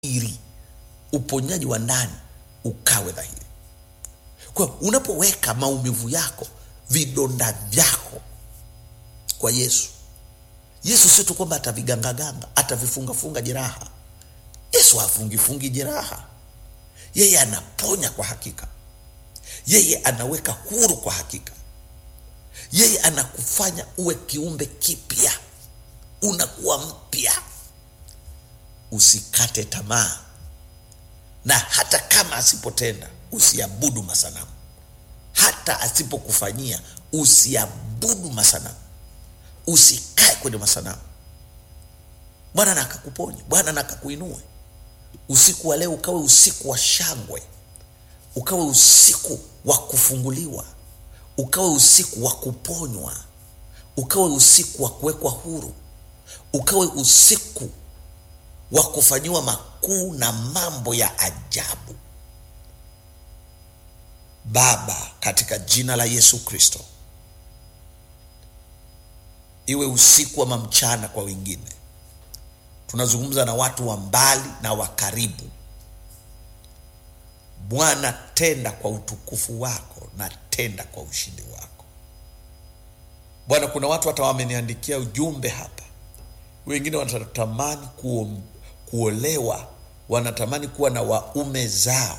dhahiri, uponyaji wa ndani ukawe dhahiri. Kwa hiyo unapoweka maumivu yako, vidonda vyako kwa Yesu, Yesu sio tu kwamba atavigangaganga, atavifungafunga jeraha. Yesu hafungifungi jeraha, yeye anaponya kwa hakika, yeye anaweka huru kwa hakika, yeye anakufanya uwe kiumbe kipya, unakuwa mpya. Usikate tamaa, na hata kama asipotenda usiabudu masanamu, hata asipokufanyia usiabudu masanamu, usikae kwenye masanamu. Bwana na akakuponye, Bwana na akakuinue. Usiku wa leo ukawe usiku wa shangwe, ukawe usiku wa kufunguliwa, ukawe usiku wa kuponywa, ukawe usiku wa kuwekwa huru, ukawe usiku wa kufanyiwa makuu na mambo ya ajabu. Baba, katika jina la Yesu Kristo, iwe usiku wa mamchana kwa wengine. Tunazungumza na watu wa mbali na wa karibu. Bwana, tenda kwa utukufu wako na tenda kwa ushindi wako. Bwana, kuna watu hata wameniandikia ujumbe hapa, wengine wanatamani kuo, kuolewa, wanatamani kuwa na waume zao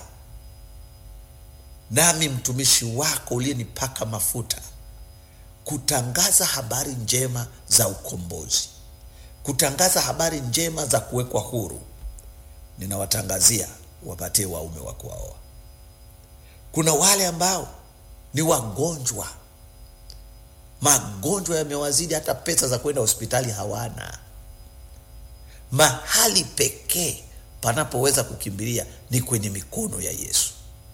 nami mtumishi wako uliyenipaka mafuta kutangaza habari njema za ukombozi, kutangaza habari njema za kuwekwa huru, ninawatangazia wapatie waume wa kuwaoa. Kuna wale ambao ni wagonjwa, magonjwa yamewazidi, hata pesa za kwenda hospitali hawana. Mahali pekee panapoweza kukimbilia ni kwenye mikono ya Yesu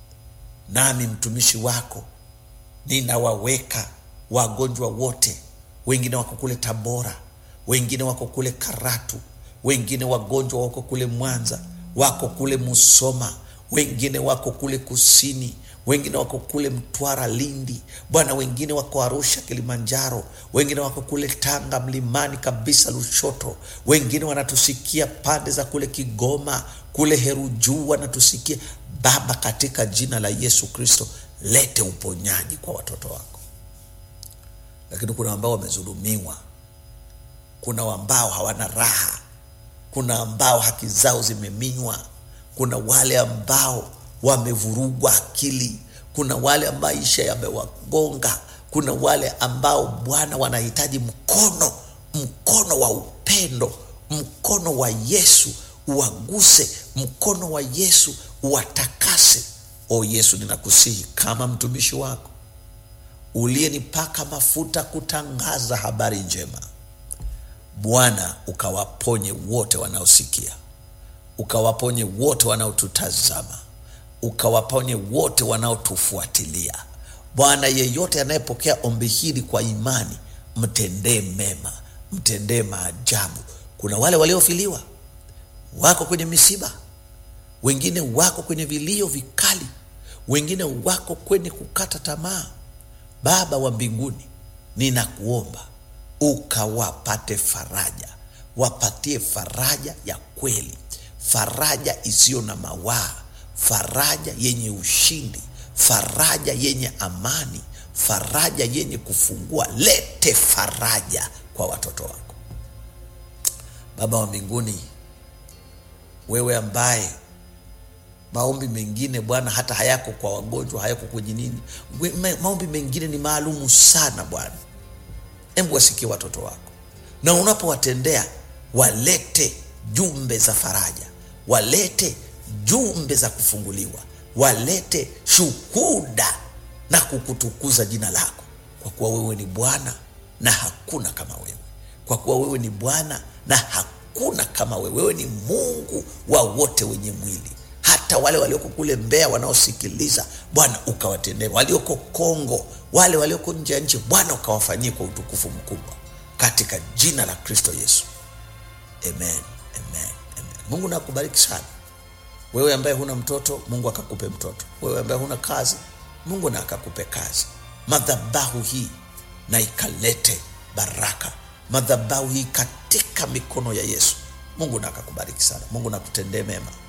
nami mtumishi wako ninawaweka wagonjwa wote, wengine wako kule Tabora, wengine wako kule Karatu, wengine wagonjwa wako kule Mwanza, wako kule Musoma, wengine wako kule kusini, wengine wako kule Mtwara, Lindi, Bwana, wengine wako Arusha, Kilimanjaro, wengine wako kule Tanga mlimani kabisa Lushoto, wengine wanatusikia pande za kule Kigoma, kule Herujuu wanatusikia Baba, katika jina la Yesu Kristo, lete uponyaji kwa watoto wako. Lakini kuna ambao wamedhulumiwa, kuna ambao hawana raha, kuna ambao haki zao zimeminywa, kuna wale ambao wamevurugwa akili, kuna wale ambao maisha yamewagonga, kuna wale ambao Bwana wanahitaji mkono, mkono wa upendo, mkono wa Yesu uwaguse, mkono wa Yesu uwatakase. O Yesu, ninakusihi kama mtumishi wako uliyenipaka mafuta kutangaza habari njema, Bwana ukawaponye wote wanaosikia, ukawaponye wote wanaotutazama, ukawaponye wote wanaotufuatilia. Bwana, yeyote anayepokea ombi hili kwa imani, mtendee mema, mtendee maajabu. Kuna wale waliofiliwa wako kwenye misiba, wengine wako kwenye vilio vikali, wengine wako kwenye kukata tamaa. Baba wa mbinguni, ninakuomba ukawapate faraja, wapatie faraja ya kweli, faraja isiyo na mawaa, faraja yenye ushindi, faraja yenye amani, faraja yenye kufungua. Lete faraja kwa watoto wako, Baba wa mbinguni wewe ambaye maombi mengine Bwana hata hayako kwa wagonjwa, hayako kwenye nini, maombi mengine ni maalumu sana Bwana. Hebu wasikie watoto wako, na unapowatendea walete jumbe za faraja, walete jumbe za kufunguliwa, walete shuhuda na kukutukuza jina lako, kwa kuwa wewe ni Bwana na hakuna kama wewe, kwa kuwa wewe ni Bwana na hakuna kama wewe. Wewe ni Mungu wa wote wenye mwili, hata wale walioko kule Mbeya wanaosikiliza Bwana ukawatendee, walioko Kongo, wale walioko nje ya nchi Bwana ukawafanyie kwa utukufu mkubwa, katika jina la Kristo Yesu, amen, amen, amen. Mungu nakubariki sana wewe ambaye huna mtoto, Mungu akakupe mtoto. Wewe ambaye huna kazi, Mungu na akakupe kazi. Madhabahu hii na ikalete baraka madhabahu hii katika mikono ya Yesu mungu na akakubariki sana mungu nakutendee mema